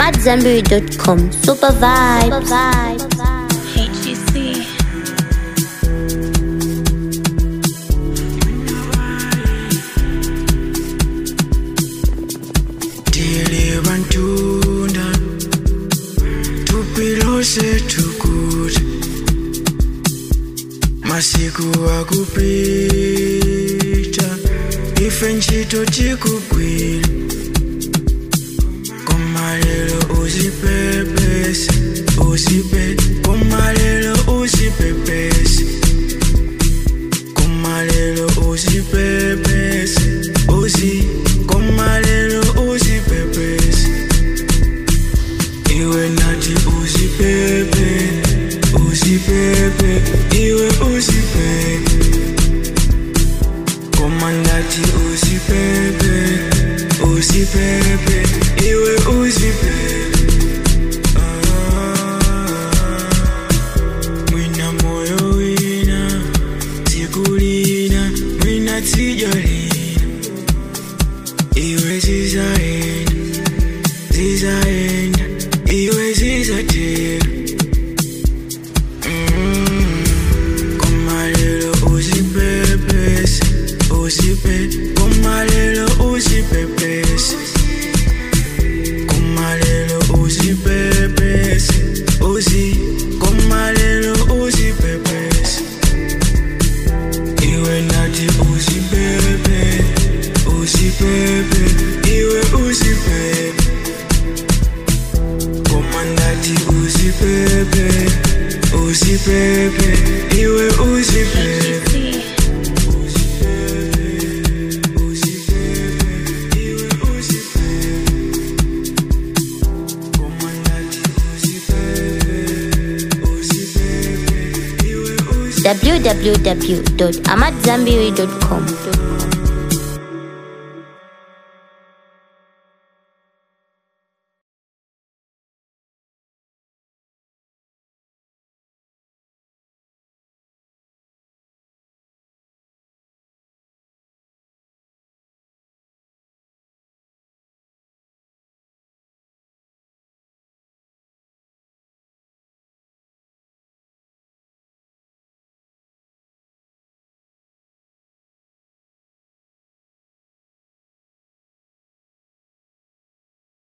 AmadZanbury.com. Super vibe. Super vibe. HGC. Tile bantunda tupilose tukuti masiku akupita ife ntchito tikugwira komalero uzipepese uzipe komalero uzipepese komalero uzipepese uzi komalero uzipepese iwe nati uzipepe uzipepe iwe uzipepe komandati uzipepe uzipepe iwe uzipepe mwina moyo wina tikulina mwina tijolina iwe zizaenda zizaenda iwe zizatera Mm. komalero uzipepese uzipe komalero uzipepese komalero uzipepese uzi komalero uzipepese iwe nati uzipepe uzipepe iwe uzipepe komandati uzipepe uzipepe iwe uzipepe www.amadzanbury.com.